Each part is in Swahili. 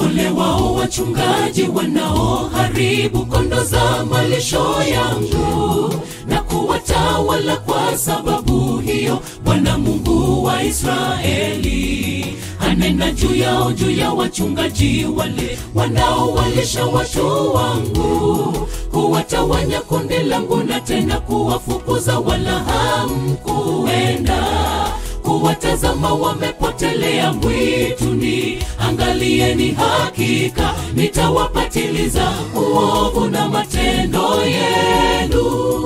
Ole wao wachungaji wanaoharibu kondo za malisho yangu na kuwatawala kwa sababu hiyo. Bwana Mungu wa Israeli anena juu yao, juu ya wachungaji wale wanaowalisha watu wangu, kuwatawanya kundi langu na tena kuwafukuza, wala hamkuenda kuwatazama wamepotelea mwituni. Angalieni, hakika nitawapatiliza uovu na matendo yenu.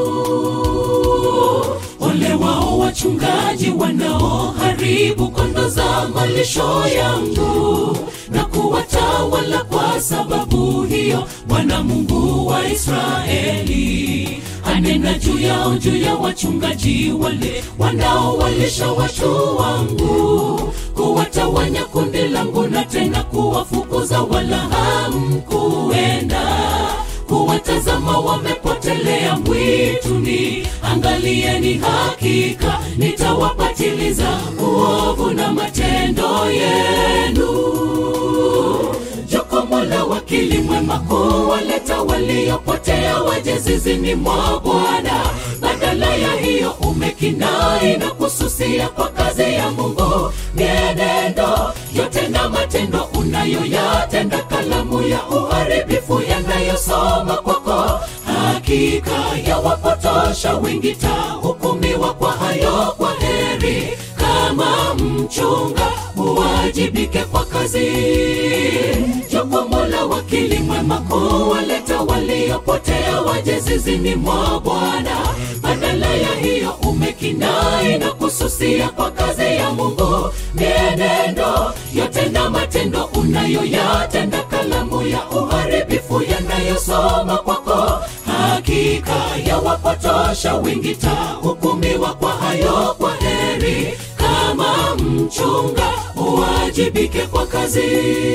Ole wao wachungaji wanaoharibu kondo za malisho yangu na kuwatawala kwa sababu hiyo. Bwana Mungu wa Israeli anena juu yao, juu ya wachungaji wale wanaowalisha watu wangu, kuwatawanya kundi langu na tena kuwafukuza, wala hamkuenda kuwatazama wamepotelea mwituni. Angalieni, hakika nitawapatiliza uovu na matendo yenu. Jukumu la wakili mwema kuwaleta waliopotea waje zizini mwa Bwana. Badala ya hiyo umekinai na kususia kwa kazi ya Mungu. Mienendo yote na matendo unayoyatenda, kalamu ya uharibifu yanayosoma kwako, hakika yawapotosha wengi, tahukumiwa kwa hayo. Kwa heri kama mchunga uwajibike kwa kazi. Jukumu la wakili mwema kuwaleta waliopotea waje zizini mwa Bwana. Badala ya hiyo umekinai na kususia kwa kazi ya Mungu. Mienendo yote na matendo unayoyatenda, kalamu ya uharibifu yanayosoma kwako, hakika yawapotosha wengi, tahukumiwa kwa hayo. Kwa heri kama mchunga uwajibike kwa kazi.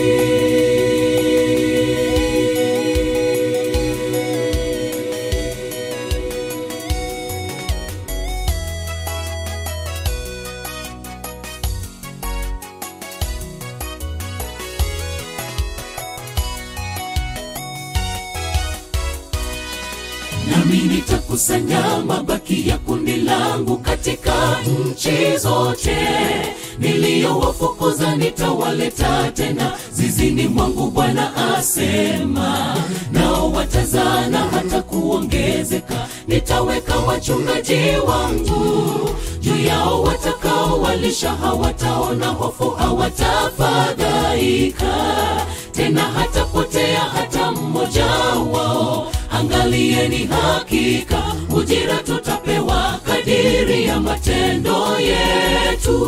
nami nitakusanya mabaki ya kundi langu katika nchi zote niliyowafukuza, nitawaleta tena zizini mwangu, Bwana asema. Nao watazana hata kuongezeka, nitaweka wachungaji wangu juu yao, watakao walisha hawataona hofu, hawatafadhaika tena, hatapotea hata mmoja wao. Angalieni, hakika ujira tutapewa kadiri ya matendo yetu.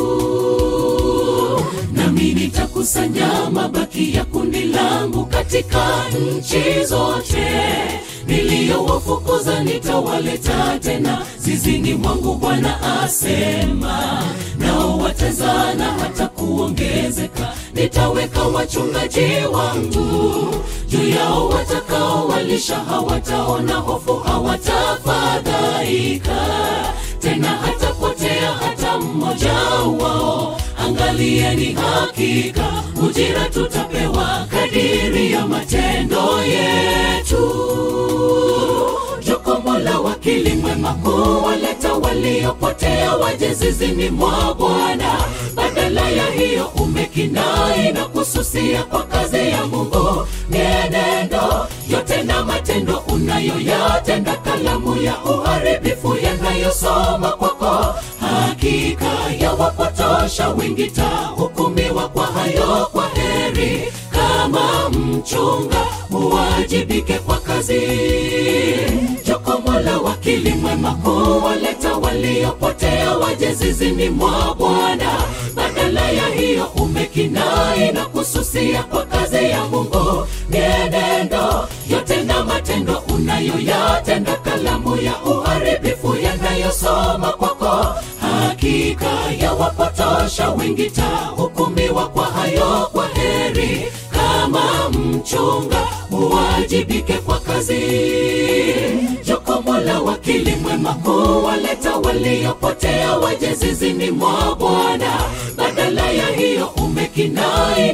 Nami nitakusanya mabaki ya kundi langu katika nchi zote niliyowafukuza, nitawaleta tena zizini mwangu, Bwana asema. Nao watazana hata kuongezeka, nitaweka wachungaji wangu juu yao, watakao walisha hawataona hofu, hawatafadhaika tena, hatapotea hata mmoja wao. Angalieni, hakika ujira tutapewa kadiri ya matendo yetu. Jukumu la wakili mwema kuwaleta waliopotea waje zizini mwa Bwana. Badala ya hiyo umekinai na kususia kwa kazi ya Mungu. Mienendo yote na matendo unayoyatenda, kalamu ya uharibifu yanayosoma kwako, hakika yawapotosha wengi, tahukumiwa kwa hayo. Kwa heri kama mchunga uwajibike kwa kazi. Jukumu la wakili mwema kuwaleta waliopotea waje. waje zizini mwa Bwana. Badala ya hiyo umekinai na kususia kwa kazi ya Mungu. Mienendo yote na matendo unayoyatenda, kalamu ya uharibifu yanayosoma kwako, hakika yawapotosha wengi, tahukumiwa kwa hayo. Kwa heri kama mchunga uwajibike kwa kazi. Jukumu la wakili mwema kuwaleta waliopotea waje zizini mwa Bwana. Badala ya hiyo umekinai na kususia kwa kazi ya Mungu. Mienendo yote na matendo unayoyatenda, kalamu ya uharibifu yanayosoma kwako, hakika yawapotosha wengi, tahukumiwa kwa hayo. Kwa heri kama mchunga uwajibike kwa kazi. Jukumu la wakili mwema kuwaleta waliopotea waje zizini mwa Bwana. Badala ya hiyo umekinai na kususia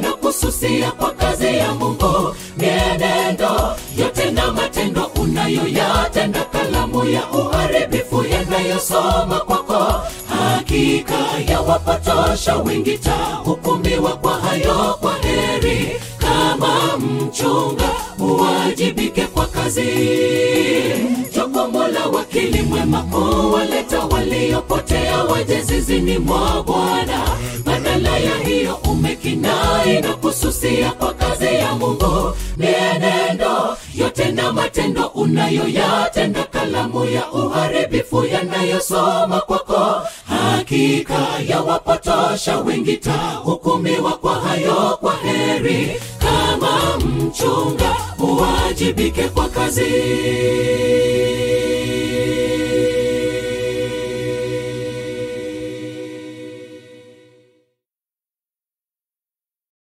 kususia kwa kazi ya mungu mienendo yote na matendo unayoyatenda kalamu ya uharibifu yanayosoma kwako hakika yawapotosha wengi tahukumiwa kwa hayo kwa heri kama mchunga uwajibike kwa kazi jukumu la wakili mwema kuwaleta waliopotea waje zizini mwa bwana badala ya hiyo umekinai na kususia kwa kazi ya mungu mienendo yote na matendo unayoyatenda kalamu ya uharibifu yanayosoma kwako hakika yawapotosha wengi tahukumiwa kwa hayo kwa heri kama mchunga uwajibike kwa kazi